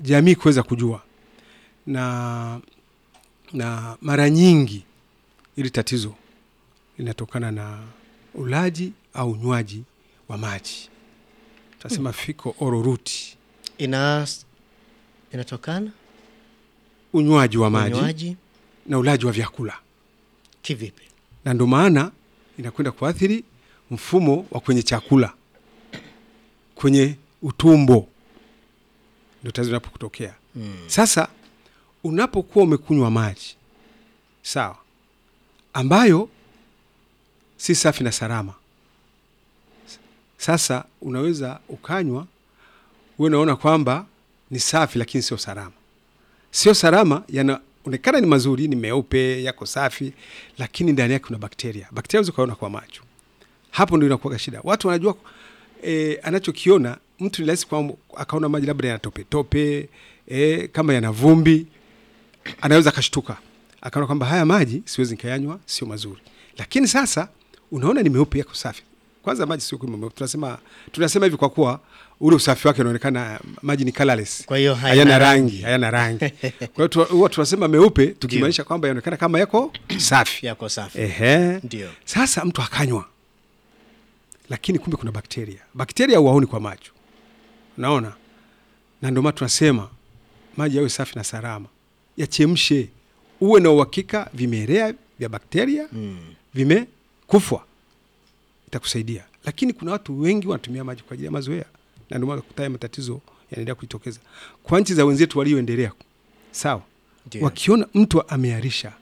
jamii kuweza kujua na na mara nyingi ili tatizo linatokana na ulaji au unywaji wa maji tunasema fiko oral route ina inatokana unywaji wa maji unywaji na ulaji wa vyakula kivipi na ndo maana inakwenda kuathiri mfumo wa kwenye chakula kwenye utumbo ndo tatizo linapotokea mm. sasa unapokuwa umekunywa maji sawa ambayo si safi na salama sasa unaweza ukanywa uwe unaona kwamba ni safi lakini sio salama sio salama yanaonekana ni mazuri ni meupe yako safi lakini ndani yake kuna bakteria bakteria unaweza ukaona kwa macho hapo ndio inakuwa shida watu wanajua e, anachokiona mtu ni rahisi kwa akaona maji labda yana tope tope e, kama yana vumbi anaweza akashtuka akaona kwamba haya maji siwezi nikayanywa sio mazuri lakini sasa unaona ni meupe yako safi kwanza maji sio kwamba meupe tunasema tunasema hivi kwa kuwa ule usafi wake unaonekana maji ni colorless Kwa hiyo hayana hayana rangi. rangi hayana rangi kwa hiyo tu- huwa tunasema meupe tukimaanisha kwamba yanaonekana kama yako safi yako safi Ehe. ndio Sasa mtu akanywa, lakini kumbe kuna bakteria. Bakteria huwaoni kwa macho, unaona, na ndio maana tunasema maji yawe safi na salama, yachemshe, uwe na uhakika vimelea vya bakteria mm. vimekufwa, itakusaidia. Lakini kuna watu wengi wanatumia maji kwa ajili ya mazoea, na ndio maana kutaya matatizo yanaendelea kujitokeza kwa nchi za wenzetu walioendelea. Sawa, ndio wakiona mtu ameharisha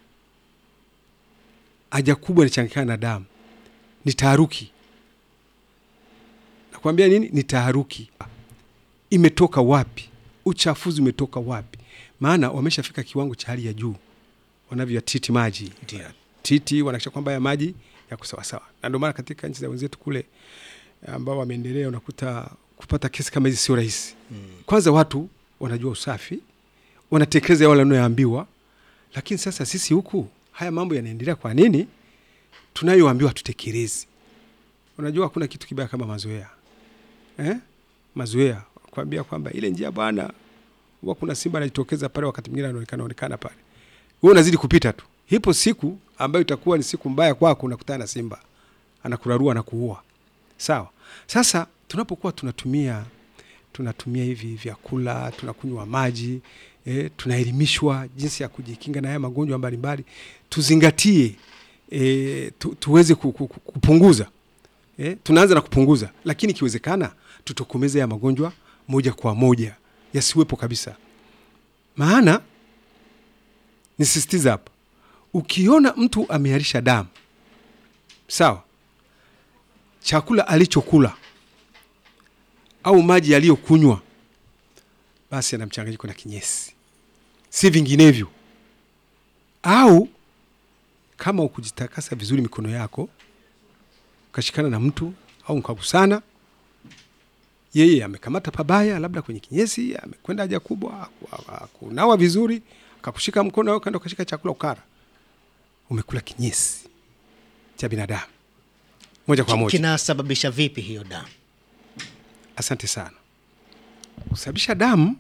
haja kubwa inachanganyikana na damu ni taharuki nakwambia nini ni taharuki imetoka wapi uchafuzi umetoka wapi maana wameshafika kiwango cha hali ya juu wanavyoyatiti maji Ndio. titi wanakisha kwamba ya maji yako sawasawa na ndio maana katika nchi za wenzetu kule ambao wameendelea unakuta kupata kesi kama hizi sio rahisi mm. kwanza watu wanajua usafi wanatekeleza wale wanayoambiwa lakini sasa sisi huku haya mambo yanaendelea kwa nini tunayoambiwa tutekelezi unajua hakuna kitu kibaya kama mazoea eh? mazoea kuambia kwamba ile njia bwana huwa kuna simba anajitokeza pale wakati mwingine anaonekana onekana pale wewe unazidi kupita tu hipo siku ambayo itakuwa ni siku mbaya kwako unakutana na simba anakurarua na kuua sawa sasa tunapokuwa tunatumia tunatumia hivi vyakula tunakunywa maji e, tunaelimishwa jinsi ya kujikinga na haya magonjwa mbalimbali tuzingatie e, tu, tuweze ku- ku- ku- kupunguza e, tunaanza na kupunguza lakini ikiwezekana tutokomeze haya magonjwa moja kwa moja yasiwepo kabisa maana nisisitiza hapa ukiona mtu ameharisha damu sawa chakula alichokula au maji yaliyokunywa basi ana mchanganyiko na kinyesi si vinginevyo au kama ukujitakasa vizuri mikono yako ukashikana na mtu au mkagusana yeye amekamata pabaya labda kwenye kinyesi amekwenda haja kubwa haku- hakunawa vizuri akakushika mkono au kaenda ukashika chakula ukara umekula kinyesi cha binadamu moja kwa moja kinasababisha vipi hiyo damu Asante sana. Kusababisha damu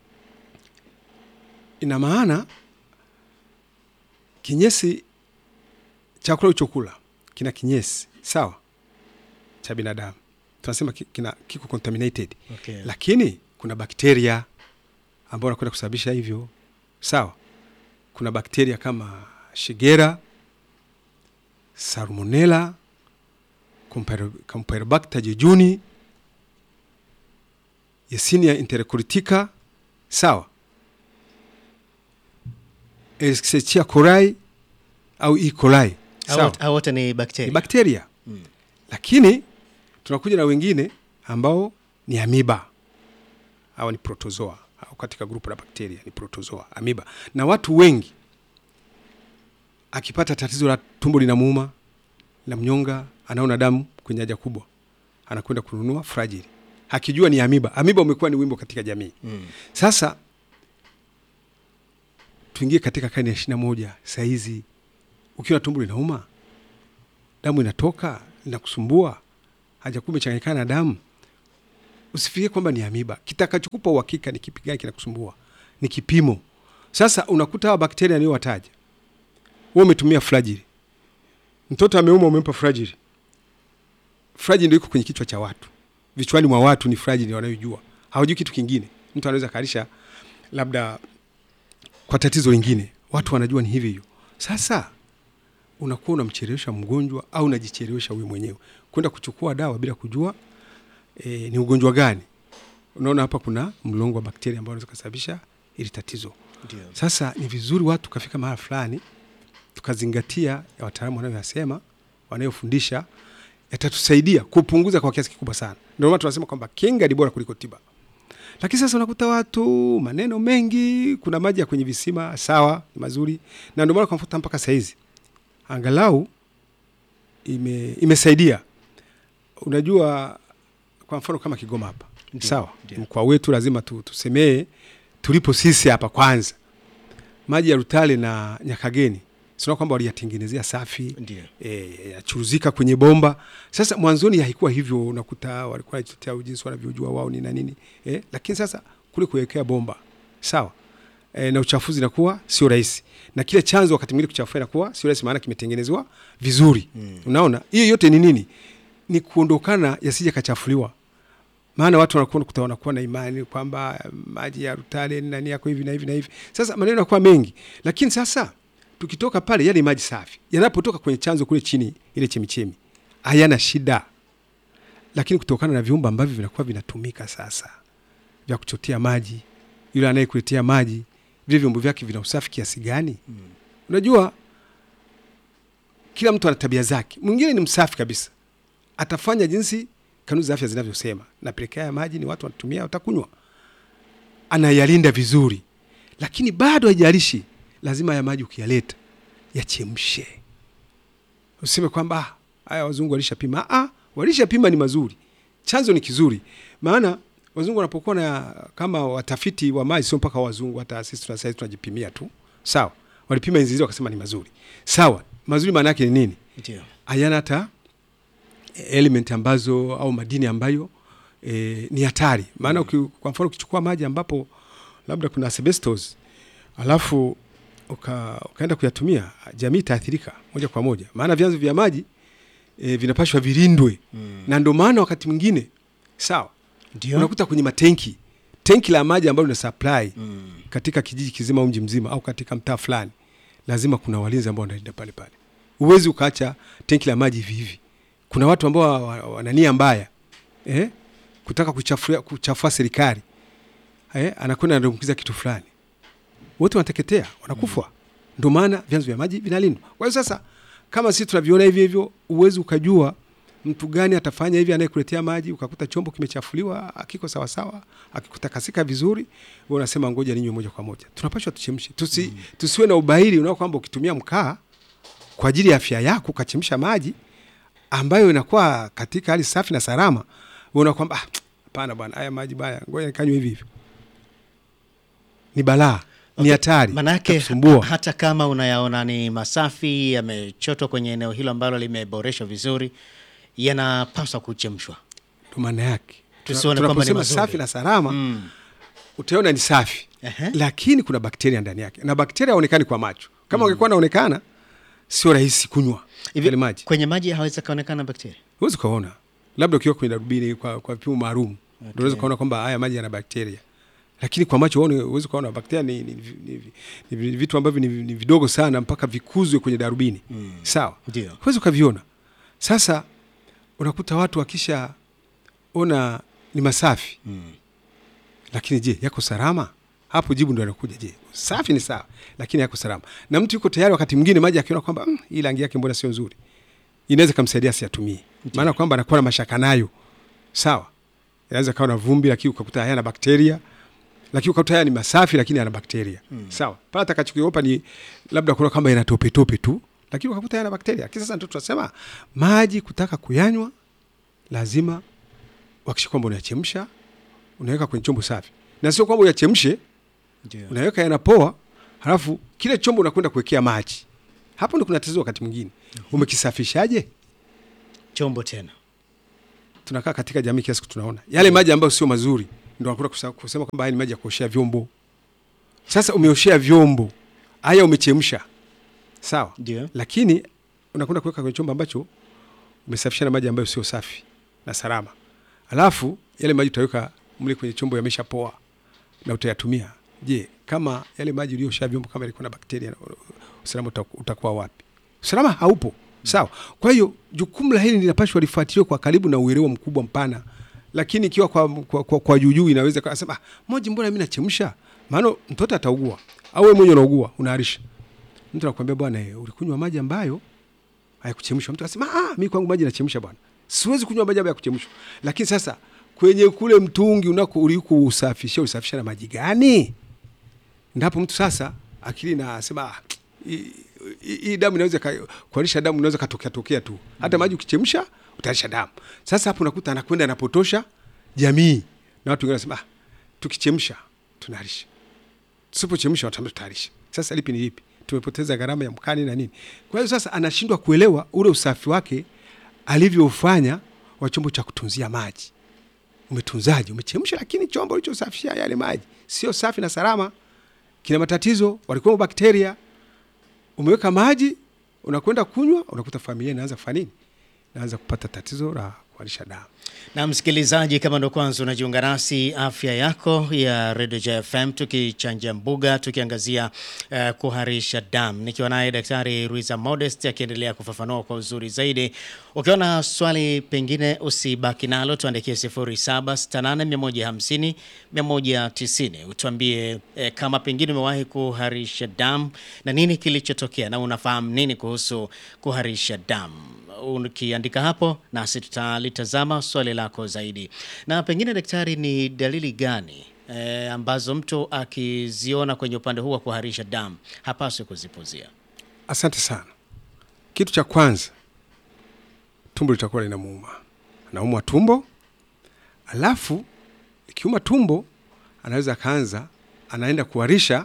ina maana kinyesi, chakula ulichokula kina kinyesi sawa cha binadamu, tunasema ki- kina kiko contaminated, okay. lakini kuna bakteria ambao wanakwenda kusababisha hivyo sawa. Kuna bakteria kama Shigera, Salmonella, Campylobacter Campylobacter jejuni Yersinia enterocolitica sawa, Escherichia coli au E. coli Hao sawa, wote- hao wote ni ni bakteria bakteria Mm. lakini tunakuja na wengine ambao ni amiba hawa ni protozoa au katika grupu la bakteria ni protozoa amiba na watu wengi akipata tatizo la tumbo linamuuma la mnyonga anaona damu kwenye haja kubwa anakwenda kununua fragile akijua ni amiba amiba umekuwa ni wimbo katika jamii mm. sasa tuingie katika karne ya ishiri na moja sahizi ukiwa tumbo linauma damu inatoka inakusumbua haja kubwa imechanganyikana na damu usifikirie kwamba ni amiba. Kitakachokupa uhakika ni kipi gani kinakusumbua, ni kipimo. Sasa unakuta hawa bakteria niliowataja, wewe umetumia flagili, mtoto ameuma, umempa flagili. Flagili ndio iko kwenye kichwa cha watu, vichwani mwa watu ni flagili wanayojua, hawajui kitu kingine. Mtu anaweza kaalisha labda kwa tatizo lingine, watu wanajua ni hivi hiyo. Sasa unakuwa unamchelewesha mgonjwa au unajichelewesha wewe mwenyewe kwenda kuchukua dawa bila kujua e, ni ugonjwa gani. Unaona hapa kuna mlongo wa bakteria ambao unaweza kusababisha ili tatizo. Ndio. Sasa ni vizuri watu tukafika mahala fulani tukazingatia ya wataalamu wanayoyasema wanayofundisha, yatatusaidia kupunguza kwa kiasi kikubwa sana. Ndio maana tunasema kwamba kinga ni bora kuliko tiba. Lakini sasa unakuta watu maneno mengi, kuna maji ya kwenye visima, sawa, ni mazuri, na ndio maana kwa mfuta mpaka saizi angalau ime, imesaidia. Unajua, kwa mfano kama Kigoma hapa Ndio, sawa, ndio. mkoa wetu lazima tu, tusemee tulipo sisi hapa kwanza, maji ya Rutale na Nyakageni sina kwamba waliyatengenezea safi Ndio. e, yachuruzika kwenye bomba. Sasa mwanzoni haikuwa hivyo, unakuta walikuwa wanatetea jinsi wanavyojua wao ni na nini e, lakini sasa kule kuwekea bomba sawa e, na uchafuzi inakuwa sio rahisi, na kile chanzo wakati mwingine kuchafua inakuwa sio rahisi, maana kimetengenezwa vizuri mm. Unaona, hiyo yote ni nini? Ni kuondokana yasije kachafuliwa maana watu wanakuwa kuta wanakuwa na imani kwamba maji ya Rutale ni nani yako hivi na hivi na hivi. Sasa maneno yanakuwa mengi, lakini sasa tukitoka pale, yale maji safi yanapotoka kwenye chanzo kule chini, ile chemichemi hayana shida, lakini kutokana na viumba ambavyo vinakuwa vinatumika sasa vya kuchotea maji, yule anayekuletea maji, vile vyombo vyake vina usafi kiasi gani? mm. Unajua, kila mtu ana tabia zake. Mwingine ni msafi kabisa, atafanya jinsi kanuni za afya zinavyosema, napelekea ya maji ni watu wanatumia, watakunywa, anayalinda vizuri, lakini bado haijalishi, lazima ya maji ukiyaleta yachemshe. Useme kwamba "Ah, haya wazungu walishapima. Ah, walishapima ni mazuri, chanzo ni kizuri. Maana wazungu wanapokuwa na kama watafiti wa maji, sio mpaka wazungu, hata sisi tuna sasa tunajipimia tu, sawa. Walipima enzi hizo wakasema ni mazuri, sawa. Mazuri maana yake ni nini? Ndio. hayana hata element ambazo au madini ambayo e, ni hatari. Maana uki, kwa mfano ukichukua maji ambapo labda kuna asbestos alafu uka, ukaenda kuyatumia, jamii itaathirika moja kwa moja, maana vyanzo vya maji e, vinapashwa vilindwe Mm. na ndio maana wakati mwingine sawa, Ndio. unakuta kwenye matenki tenki la maji ambalo lina supply Mm. katika kijiji kizima au mji mzima au katika mtaa fulani, lazima kuna walinzi ambao wanalinda pale pale. Huwezi ukaacha tenki la maji hivi hivi. Kuna watu ambao wa- wa- wana nia mbaya eh, kutaka kuchafua, kuchafua serikali eh, anakwenda anadumbukiza kitu fulani, wote wanateketea, wanakufa. Ndio maana vyanzo vya maji vinalindwa. Kwa hiyo sasa, kama sisi tunaviona hivi hivyo, huwezi ukajua mtu gani atafanya hivi, anayekuletea maji ukakuta chombo kimechafuliwa, akiko sawasawa, akikutakasika vizuri, wewe unasema ngoja ninywe moja kwa moja. Tunapashwa tuchemshe, tusi, tusiwe na ubaili unao kwamba ukitumia mkaa kwa ajili ya afya yako ukachemsha maji ambayo inakuwa katika hali safi na salama, unaona kwamba "Ah, hapana bwana, haya maji baya, ngoja nikanywe hivi hivi. Ni balaa, ni hatari, Manake itakusumbua. hata kama unayaona ni masafi yamechotwa kwenye eneo hilo ambalo limeboreshwa vizuri, yanapaswa kuchemshwa. Ndo maana yake Tusione kwamba ni tunaposema mazuri. safi na salama Mm. utaona ni safi Ehe. lakini kuna bakteria ndani yake na bakteria haonekani kwa macho kama ungekuwa naonekana sio rahisi kunywa Hivi, yale maji kwenye maji hawezi kaonekana bakteria. huwezi ukaona labda ukiwa kwenye darubini kwa, kwa vipimo maalum ndio unaweza ukaona kwamba haya maji yana bakteria lakini kwa macho huoni- huwezi ukaona bakteria ni, ni, ni, ni, ni vitu ambavyo ni, ni vidogo sana mpaka vikuzwe kwenye darubini Mm. sawa Ndio. huwezi ukaviona sasa unakuta watu wakisha ona ni masafi Mm. lakini je yako salama hapo jibu ndo anakuja je safi ni sawa lakini yako salama na mtu yuko tayari wakati mwingine maji akiona kwamba mm, hii rangi yake mbona sio nzuri inaweza kamsaidia asiyatumie maana kwamba anakuwa na mashaka nayo sawa inaweza kawa na vumbi lakini ukakuta hayana bakteria lakini ukakuta haya ni masafi lakini yana bakteria mm. sawa pale atakachokiopa ni labda kuna kwamba yana tope tope tu lakini ukakuta yana bakteria lakini sasa ndio tunasema maji kutaka kuyanywa lazima wakisha kwamba unayachemsha unaweka kwenye chombo safi na sio kwamba uyachemshe Ndio. unaweka yanapoa halafu kile chombo unakwenda kuwekea maji hapo ndo kuna tatizo wakati mwingine umekisafishaje Chombo tena. tunakaa katika jamii kiasi tunaona yale maji ambayo sio mazuri, ndio wanakuta kusa- kusema kwamba haya ni maji ya kuoshea vyombo. Sasa umeoshea vyombo haya, umechemsha sawa, Ndio. lakini unakwenda kuweka kwenye chombo ambacho umesafisha na maji ambayo sio safi na salama, alafu yale maji utaweka mle kwenye chombo yamesha poa na utayatumia. Je, kama yale maji uliyosha vyombo kama ilikuwa na bakteria, usalama uta- utakuwa wapi? Usalama haupo. Sawa. Kwa hiyo jukumu la hili linapaswa lifuatiliwe kwa karibu na uelewa mkubwa mpana, lakini ikiwa kwa, kwa, kwa, kwa juujuu inaweza kusema ah, moji, mbona mimi nachemsha? Maana mtoto ataugua au wewe mwenyewe unaugua, unaharisha. Mtu anakuambia bwana, eh, ulikunywa maji ambayo hayakuchemshwa. Mtu anasema ah, mimi kwangu maji nachemsha bwana, siwezi kunywa maji ambayo hayakuchemshwa. Lakini sasa kwenye kule mtungi unako uliko usafisha, usafisha na maji gani? Ndipo mtu sasa akili nasema ah, hii- hii hii damu inaweza ka- kuharisha damu inaweza katokea tokea tu, hata maji ukichemsha utaharisha damu. Sasa hapo unakuta anakwenda anapotosha jamii, na watu wengine wanasema ah, tukichemsha tunaharisha, tusipochemsha wataambia tutaharisha. Sasa lipi ni lipi? Tumepoteza gharama ya mkani na nini. Kwa hiyo sasa anashindwa kuelewa ule usafi wake alivyoufanya wa chombo cha kutunzia maji. Umetunzaje? Umechemsha, lakini chombo ulichosafishia yale maji sio safi na salama, kina matatizo, walikuwa bakteria. Umeweka maji, unakwenda kunywa, unakuta familia inaanza kufanya nini? Inaanza kupata tatizo la kuharisha damu. Na msikilizaji, kama ndo kwanza unajiunga nasi, afya yako ya Radio JFM, tukichanja mbuga, tukiangazia uh, kuharisha damu, nikiwa naye Daktari Ruiza Modest akiendelea kufafanua kwa uzuri zaidi. Ukiona swali pengine usibaki nalo, tuandikie 0768 150 utuambie eh, kama pengine umewahi kuharisha damu na nini kilichotokea na unafahamu nini kuhusu kuharisha damu ukiandika hapo nasi tutalitazama swali lako zaidi. Na pengine daktari, ni dalili gani e, ambazo mtu akiziona kwenye upande huu wa kuharisha damu hapaswi kuzipuzia? Asante sana. Kitu cha kwanza, tumbo litakuwa linamuuma, anaumwa tumbo, alafu ikiuma tumbo anaweza akaanza, anaenda kuharisha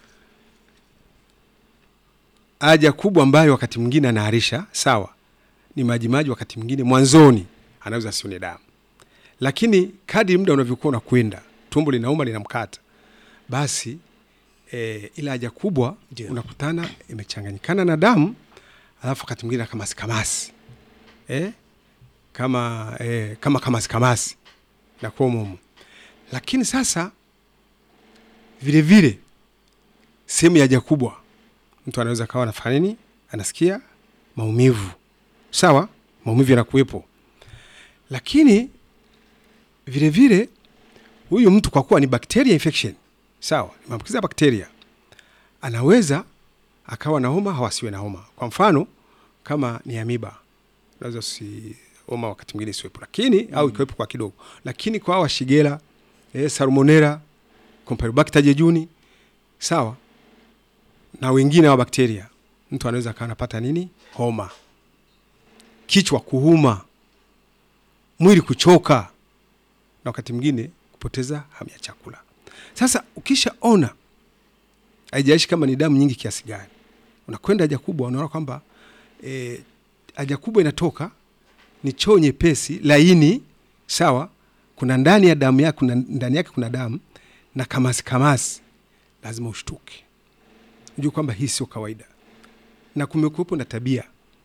haja kubwa, ambayo wakati mwingine anaharisha sawa, ni majimaji, wakati mwingine mwanzoni anaweza asione damu, lakini kadri muda unavyokuwa unakwenda, tumbo linauma, linamkata, basi e, ile haja kubwa Ndio. unakutana imechanganyikana na damu, alafu wakati mwingine na kamasi kamasi e, kama e, kama kamasi kamasi na kuomomo. Lakini sasa vile vile sehemu ya haja kubwa mtu anaweza kawa anafanya nini, anasikia maumivu sawa, maumivu yanakuwepo, lakini vile vile huyu mtu kwa kuwa ni bacteria infection sawa, ni maambukizi ya bakteria, anaweza akawa na homa au asiwe na homa. Kwa mfano kama ni amiba, unaweza si homa wakati mwingine isiwepo, lakini au ikiwepo kwa kidogo, lakini kwa hawa shigela eh, salmonella, Campylobacter jejuni sawa, na wengine wa bakteria, mtu anaweza akawa anapata nini, homa, kichwa kuuma, mwili kuchoka, na wakati mwingine kupoteza hamu ya chakula. Sasa ukishaona haijalishi kama ni damu nyingi kiasi gani, unakwenda haja kubwa, unaona kwamba eh, haja kubwa inatoka ni choo nyepesi laini, sawa. Kuna ndani ya damu yake, kuna ndani yake kuna damu na kamasi kamasi, lazima ushtuke, ujue kwamba hii sio kawaida, na kumekuwepo na tabia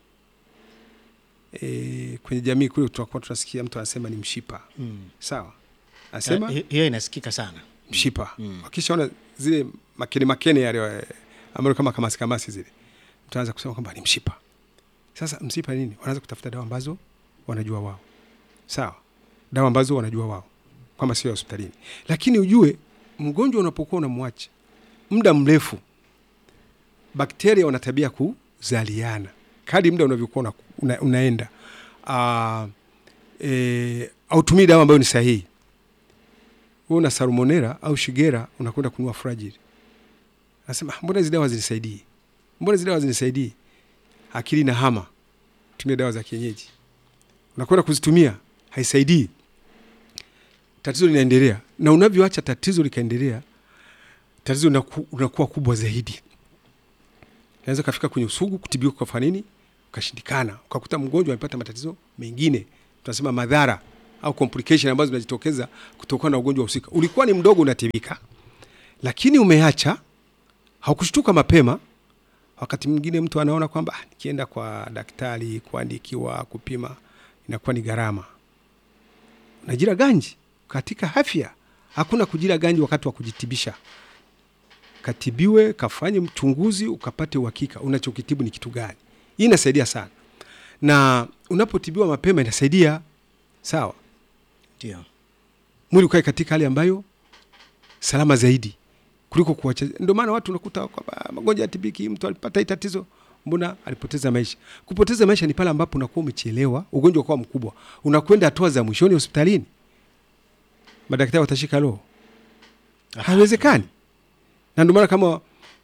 e, kwenye jamii kule tunakuwa tunasikia mtu anasema ni mshipa Mm. sawa, anasema Hi- hiyo inasikika sana. mshipa Mm. wakishaona zile makene makene yale eh, ambayo kama kamasi kamasi zile, mtu anaanza kusema kwamba ni mshipa. Sasa mshipa nini? Wanaanza kutafuta dawa ambazo wanajua wao, sawa, dawa ambazo wanajua wao kwamba sio ya hospitalini, lakini ujue mgonjwa unapokuwa unamwacha muda mrefu, bakteria wana tabia kuzaliana kadi muda unavyokuwa una, una, unaenda uh, e, autumii dawa ambayo ni sahihi wewe una salmonella au shigera unakwenda kununua fragile, nasema mbona hizi dawa zinisaidii, mbona hizi dawa zinisaidii, akili na hama, tumia dawa za kienyeji, unakwenda kuzitumia haisaidii, tatizo linaendelea, na unavyoacha tatizo likaendelea, tatizo linaku- linakuwa kubwa zaidi, naweza kafika kwenye usugu, kutibiwa kwa nini ukashindikana, ukakuta mgonjwa amepata matatizo mengine, tunasema madhara au complication ambazo zinajitokeza kutokana na ugonjwa husika. Ulikuwa ni mdogo unatibika, lakini umeacha, haukushtuka mapema. Wakati mwingine mtu anaona kwamba "Ah, nikienda kwa daktari kuandikiwa kupima inakuwa ni gharama. Unajira ganji katika afya. Hakuna kujira ganji wakati wa kujitibisha. Katibiwe, kafanye mchunguzi, ukapate uhakika unachokitibu ni kitu gani. Hii inasaidia sana, na unapotibiwa mapema inasaidia sawa, Ndio. mwili ukae katika hali ambayo salama zaidi kuliko kuacha. Ndio maana watu unakuta kwamba magonjwa ya tibiki, mtu alipata hii tatizo, mbona alipoteza maisha. Kupoteza maisha ni pale ambapo unakuwa umechelewa, ugonjwa ukawa mkubwa, unakwenda hatua za mwishoni hospitalini, madaktari watashika roho, haiwezekani. Na ndio maana kama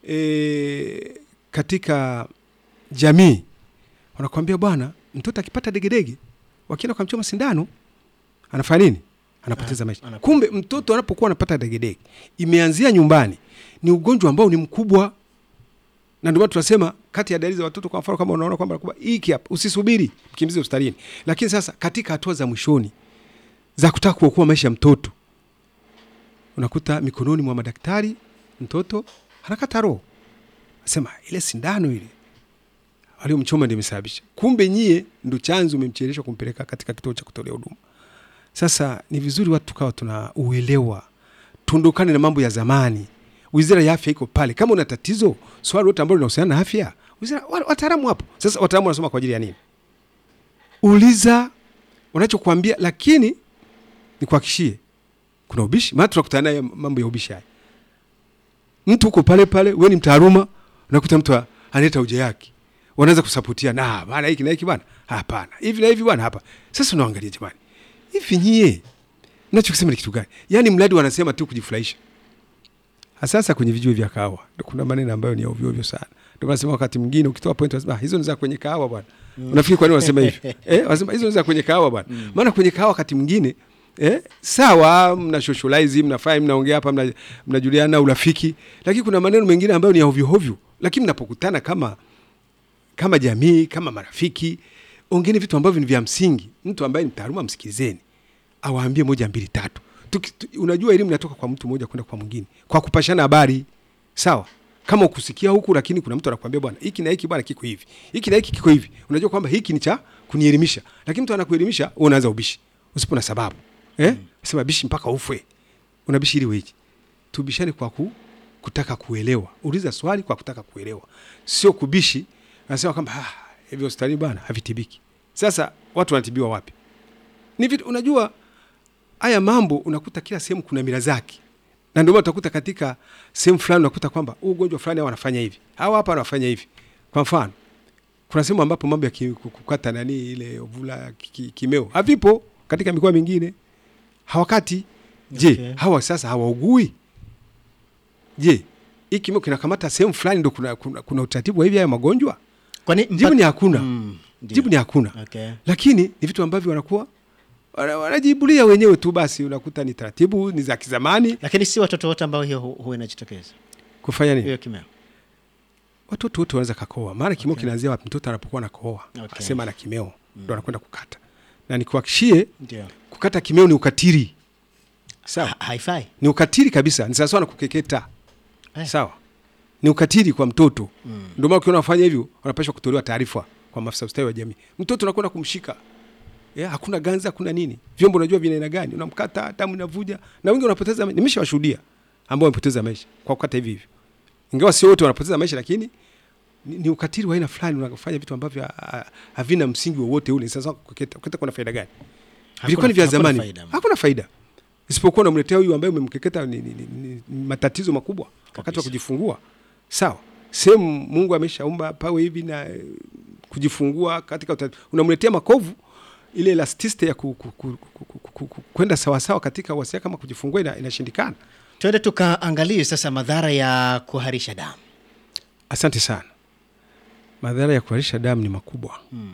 e, katika jamii wanakuambia bwana, mtoto akipata degedege, wakienda kumchoma sindano anafanya nini? Anapoteza Ah, maisha. anapoteza. Kumbe mtoto anapokuwa anapata degedege, imeanzia nyumbani, ni ugonjwa ambao ni mkubwa, na ndio maana tunasema kati ya dalili za watoto, kwa mfano kama unaona kwamba kwamba hiki hapa, usisubiri, mkimbize hospitalini. Lakini sasa katika hatua za mwishoni za kutaka kuokoa maisha ya mtoto, unakuta mikononi mwa madaktari, mtoto anakata roho, asema ile sindano ile waliomchoma ndio imesababisha. Kumbe nyie ndo chanzo, umemcheleshwa kumpeleka katika kituo cha kutolea huduma. Sasa ni vizuri watu tukawa tuna uelewa, tuondokane na mambo ya zamani. Wizara ya afya iko pale, kama una tatizo swali lote ambalo linahusiana na afya, wizara wa- wataalamu hapo. Sasa wataalamu wanasoma kwa ajili ya nini? Uliza wanachokuambia, lakini nikuhakishie kuna ubishi, maana tunakutana naye mambo ya ubishi haya. Mtu uko pale pale, wewe ni mtaaluma, unakuta mtu a- analeta hoja yake, wanaweza kusapotia na bana hiki na hiki bana, hapana hivi na hivi bana, hapa. Sasa unaangalia jamani, hivi nyie mnachokisema ni kitu gani? Yaani mradi wanasema tu kujifurahisha. Sasa kwenye vijue vya kahawa ndio kuna maneno ambayo ni ya ovyo ovyo sana. Ndio wanasema wakati mwingine ukitoa point wanasema "Ah, hizo ni za kwenye kahawa bwana. Unafikiri kwa nini wanasema hivi? eh, wanasema hizo ni za kwenye kahawa bwana. Maana kwenye kahawa wakati mwingine eh, sawa mna socialize, mnafanya mnaongea hapa mna, mnajuliana urafiki, lakini kuna maneno mengine ambayo ni ya ovyo ovyo. Lakini mnapokutana kama kama jamii, kama marafiki, ongeeni vitu ambavyo ni vya msingi. Mtu ambaye ni mtaaluma msikilizeni, awaambie moja mbili tatu. Tuki, tu, unajua elimu inatoka kwa mtu mmoja kwenda kwa mwingine, kwa kupashana habari sawa. Kama ukusikia huku, lakini kuna mtu anakuambia bwana, hiki na hiki bwana kiko hivi, hiki na hiki kiko hivi, unajua kwamba hiki ni cha kunielimisha, lakini mtu anakuelimisha, wewe unaanza ubishi usipo na sababu eh, sema bishi mpaka ufwe, unabishi ili weje? Tubishane kwa ku, kutaka kuelewa. Uliza swali kwa kutaka kuelewa, sio kubishi. Anasema kwamba ah, hivi hospitali bwana havitibiki. Sasa watu wanatibiwa wapi? Ni vitu unajua, haya mambo unakuta kila sehemu kuna mila zake, na ndio maana utakuta katika sehemu fulani unakuta kwamba huu ugonjwa fulani hao wanafanya hivi, hawa hapa wanafanya hivi. Kwa mfano, kuna sehemu ambapo mambo ya ki- kukata nani ile ovula ki- ki- kimeo havipo katika mikoa mingine hawakati. Je, Okay. hawa sasa hawaugui? Je, hii kimeo kinakamata sehemu fulani ndo kuna, kuna, kuna utaratibu wa hivi haya magonjwa? Kwani Jibu mpaka- ni hakuna. Mm, ndio. Jibu ni hakuna. Okay. Lakini ni vitu ambavyo wanakuwa wana- wanajibulia wenyewe tu, basi unakuta ni taratibu ni za kizamani. Lakini si watoto wote ambao hiyo hu- huwa inajitokeza Kufanya nini? hiyo kimeo. Watoto wote wanaweza kakoa, maana kimeo Okay. kinaanzia wapi? Mtoto anapokuwa anakohoa Okay. asema ana kimeo ndo anakwenda kukata, na nikuhakishie Ndio. kukata kimeo ni ukatili, sawa? Ha- Haifai. Ni ukatili kabisa, ni sawasawa na kukeketa, Eh. sawa? Ni ukatili kwa mtoto. Mm. Ndio maana ukiona wafanya hivyo, wanapaswa kutolewa taarifa kwa maafisa ustawi wa jamii. Mtoto unakwenda kumshika yeah, hakuna ganza, hakuna nini, vyombo unajua vina aina gani, unamkata damu inavuja, na wengi wanapoteza maisha. Nimeshawashuhudia ambao wamepoteza maisha kwa kukata hivi hivi, ingawa sio wote wanapoteza maisha, lakini ni, ni ukatili wa aina fulani, unafanya vitu ambavyo ha- ha- havina msingi wowote ule. Sasa kuketa, kuketa kuna faida gani? Vilikuwa ni vya hakuna zamani, faida. hakuna faida isipokuwa unamletea huyu ambaye umemkeketa ni, ni, ni, ni, ni matatizo makubwa wakati wa Kabisa. kujifungua. Sawa, sehemu Mungu ameshaumba pawe hivi na eh, kujifungua katika uta- unamletea makovu ile elasticity ya ku- ku- ku- ku- ku- ku- ku- kwenda sawasawa katika wasia kama kujifungua ina, inashindikana. Twende tukaangalie sasa madhara ya kuharisha damu. Asante sana. Madhara ya kuharisha damu ni makubwa. Mm.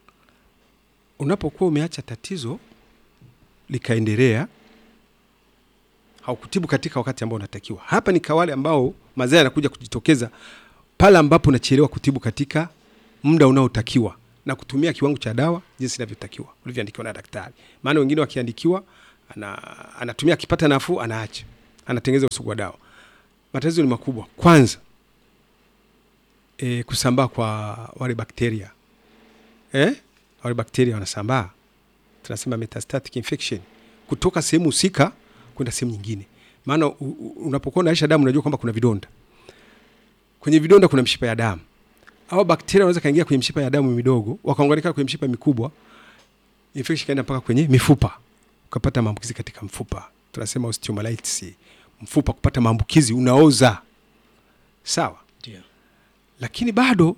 Unapokuwa umeacha tatizo likaendelea, haukutibu katika wakati ambao unatakiwa. Hapa ni kwa wale ambao madhara yanakuja kujitokeza pale ambapo unachelewa kutibu katika muda unaotakiwa. na kutumia kiwango cha dawa jinsi inavyotakiwa ulivyoandikiwa na daktari. Maana wengine wakiandikiwa ana, anatumia akipata nafuu anaacha, anatengeneza usugu wa dawa. Matatizo ni makubwa. Kwanza e, kusambaa kwa wale bakteria eh? wale bakteria wanasambaa, tunasema metastatic infection kutoka sehemu husika kwenda sehemu nyingine. Maana u- u- unapokuwa unaisha damu unajua kwamba kuna vidonda. Kwenye vidonda kuna mshipa ya damu. Hao bakteria wanaweza kaingia kwenye mshipa ya damu midogo, wakaunganika kwenye mshipa mikubwa, infection kaenda mpaka kwenye mifupa, ukapata maambukizi katika mfupa. Tunasema osteomyelitis, mfupa kupata maambukizi unaoza. Sawa? Ndio. lakini bado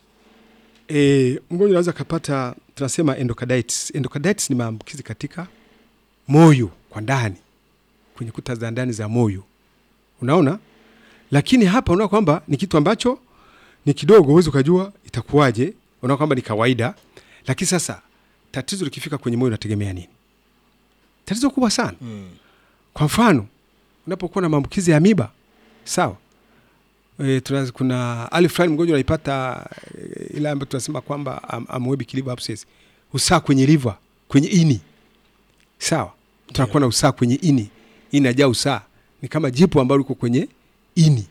e, mgonjwa anaweza akapata tunasema endocarditis. Endocarditis ni maambukizi katika moyo kwa ndani, kwenye kuta za ndani za moyo, unaona. Lakini hapa unaona kwamba ni kitu ambacho ni kidogo, huwezi ukajua itakuwaje, unaona kwamba ni kawaida. Lakini sasa tatizo likifika kwenye moyo unategemea nini? Tatizo kubwa sana. Mm. Kwa mfano unapokuwa na maambukizi ya amiba, sawa e, tuna, kuna hali fulani mgonjwa anaipata e, ile ambayo tunasema kwamba am, amoebic liver abscess, usaa kwenye liver, kwenye ini, sawa. Tunakuwa na usaa kwenye ini, ini inajaa usaa, ni kama jipu ambalo liko kwenye ini.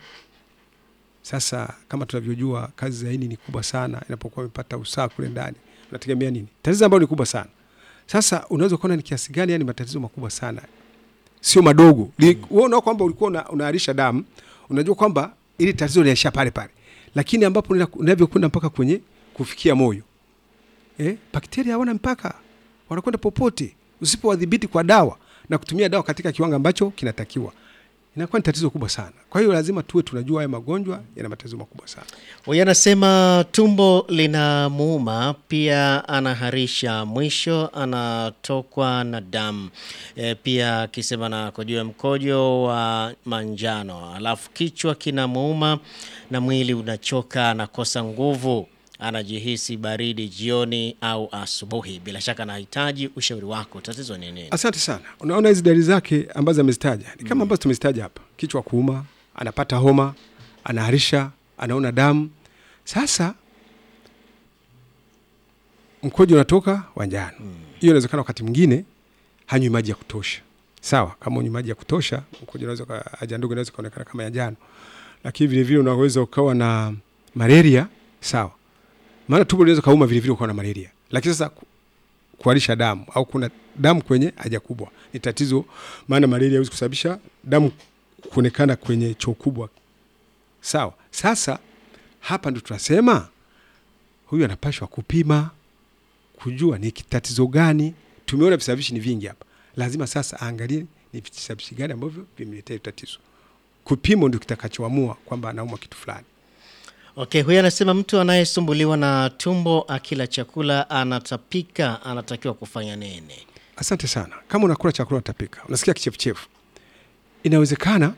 Sasa kama tunavyojua kazi za ini ni kubwa sana, inapokuwa imepata usaa kule ndani, unategemea nini? Tatizo ambalo ni kubwa sana. Sasa unaweza kuona ni kiasi gani, yani matatizo makubwa sana sio madogo. Li- Wewe unaona kwamba ulikuwa una, unaharisha damu, unajua kwamba ili tatizo linaishia pale pale, lakini ambapo lina- linavyokwenda mpaka kwenye kufikia moyo eh, bakteria hawana mpaka, wanakwenda popote. Usipowadhibiti kwa dawa na kutumia dawa katika kiwango ambacho kinatakiwa, inakuwa ni tatizo kubwa sana. Kwa hiyo lazima tuwe tunajua haya magonjwa yana matatizo makubwa sana. Huyu anasema tumbo lina muuma, pia anaharisha, mwisho anatokwa na damu e, pia akisema na kujua mkojo wa manjano, alafu kichwa kina muuma na mwili unachoka, anakosa nguvu, anajihisi baridi jioni au asubuhi. Bila shaka anahitaji ushauri wako, tatizo ni nini? Asante sana. Unaona hizi dalili zake ambazo amezitaja ni kama ambazo tumezitaja hapa: kichwa kuuma, anapata homa, anaharisha, anaona damu. Sasa mkojo unatoka wa njano. Hiyo inawezekana wakati mwingine hanywi maji ya kutosha. Sawa, kama unywi maji ya kutosha, mkojo unaweza ka- haja ndogo inaweza kaonekana kama ya njano, lakini vile vile unaweza ukawa na malaria. Sawa, maana tumbo linaweza kauma vile vile ukawa na malaria, lakini sasa ku- kuharisha damu au kuna damu kwenye haja kubwa ni tatizo, maana malaria haiwezi kusababisha damu kuonekana kwenye choo kubwa. Sawa, sasa hapa ndo tunasema huyu anapashwa kupima kujua ni tatizo gani. Tumeona visababishi ni vingi hapa, lazima sasa aangalie ni visababishi gani ambavyo vimeletea hilo tatizo. Kupimo ndio kitakachoamua kwamba anaumwa kitu fulani. Okay, huyu anasema mtu anayesumbuliwa na tumbo akila chakula anatapika, anatakiwa kufanya nini? Asante sana. Kama unakula chakula unatapika, unasikia kichefuchefu, inawezekana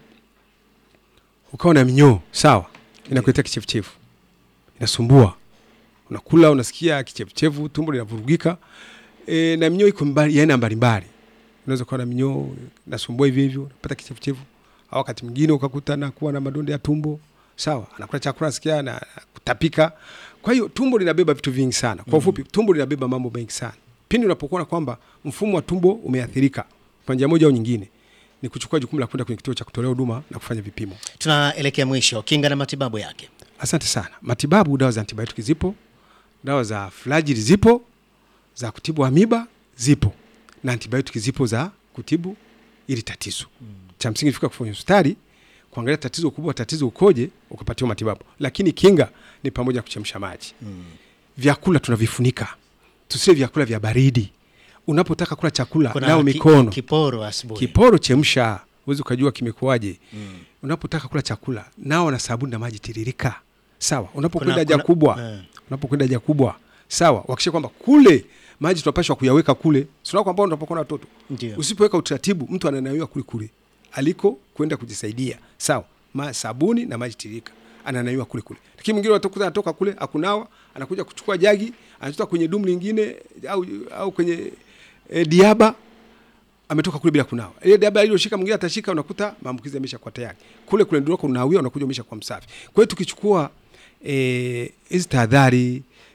ukawa na minyoo, sawa, inakuletea kichefuchefu, inasumbua. Unakula unasikia kichefuchefu, tumbo linavurugika e, na minyoo iko mbali, ya aina mbalimbali. Unaweza kuwa na minyoo nasumbua hivyo hivyo, unapata kichefuchefu, au wakati mwingine ukakuta na kuwa na madonda ya tumbo, sawa, anakula chakula nasikia na kutapika. Kwa hiyo tumbo linabeba vitu vingi sana. Kwa ufupi, tumbo linabeba mambo mengi sana. Pindi unapokuwa kwamba mfumo wa tumbo umeathirika kwa njia moja au nyingine, ni kuchukua jukumu la kwenda kwenye kituo cha kutolea huduma na kufanya vipimo. Tunaelekea mwisho, kinga na matibabu yake. Asante sana. Matibabu, dawa za antibiotiki zipo, dawa za flagili zipo, za kutibu amiba zipo, na antibiotiki zipo za kutibu ili tatizo. Cha msingi fika kufanya hospitali kuangalia tatizo kubwa, tatizo ukoje, ukapatiwa matibabu. Lakini kinga ni pamoja na kuchemsha maji. Vyakula tunavifunika, tusile vyakula vya baridi. Unapotaka kula chakula, nao ki- mikono kiporo asubuhi. Kiporo chemsha, uwezi ukajua kimekuwaje. Unapotaka kula chakula nao na sabuni na maji tiririka, sawa. Unapokwenda Kuna- haja kuna- kubwa, eh. unapokwenda haja kubwa, sawa, wakisha kwamba kule maji tunapashwa kuyaweka kule, sio kwamba unapokuwa na watoto, Ndio. usipoweka utaratibu, mtu ananawiwa kule kule aliko kwenda kujisaidia, sawa, ma sabuni na maji tiririka, ananawiwa kule kule. Lakini mwingine utakuta anatoka kule akunawa, anakuja kuchukua jagi, anatoka kwenye dumu lingine au, au kwenye e, diaba ametoka kule bila kunawa. Ile dawa aliyoshika mwingine atashika, unakuta maambukizi yamesha kwa tayari. Kule kule ndio unawia, unakuja umesha kwa msafi. Kwa hiyo tukichukua eh, hizi tahadhari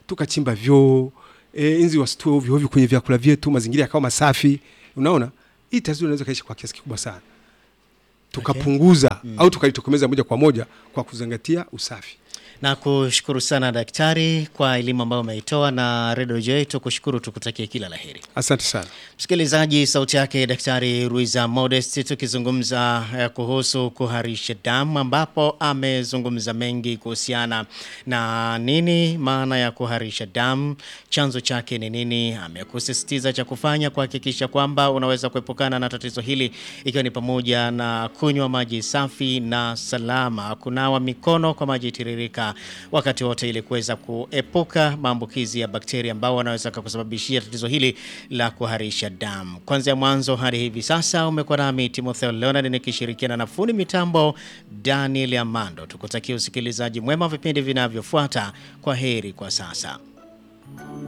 tukachimba vyoo e, inzi wasitue ovyo ovyo kwenye vyakula vyetu, mazingira yakawa masafi. Unaona, hii tatizo linaweza kaisha kwa kiasi kikubwa sana tukapunguza au tukalitokomeza moja kwa moja kwa kuzingatia usafi. Na kushukuru sana daktari kwa elimu ambayo umeitoa na Redio J, tukushukuru tukutakie kila laheri. Asante sana. Msikilizaji, sauti yake Daktari Ruiza Modest tukizungumza eh, kuhusu kuharisha damu, ambapo amezungumza mengi kuhusiana na nini maana ya kuharisha damu, chanzo chake ni nini. Amekusisitiza cha kufanya kuhakikisha kwamba unaweza kuepukana na tatizo hili, ikiwa ni pamoja na kunywa maji safi na salama, kunawa mikono kwa maji tiririka wakati wote, ili kuweza kuepuka maambukizi ya bakteria ambao wanaweza kukusababishia tatizo hili la kuharisha damu. Kwanzia mwanzo hadi hivi sasa umekuwa nami Timotheo Leonard nikishirikiana na fundi mitambo Daniel Amando. Tukutakia usikilizaji mwema wa vipindi vinavyofuata. Kwa heri kwa sasa.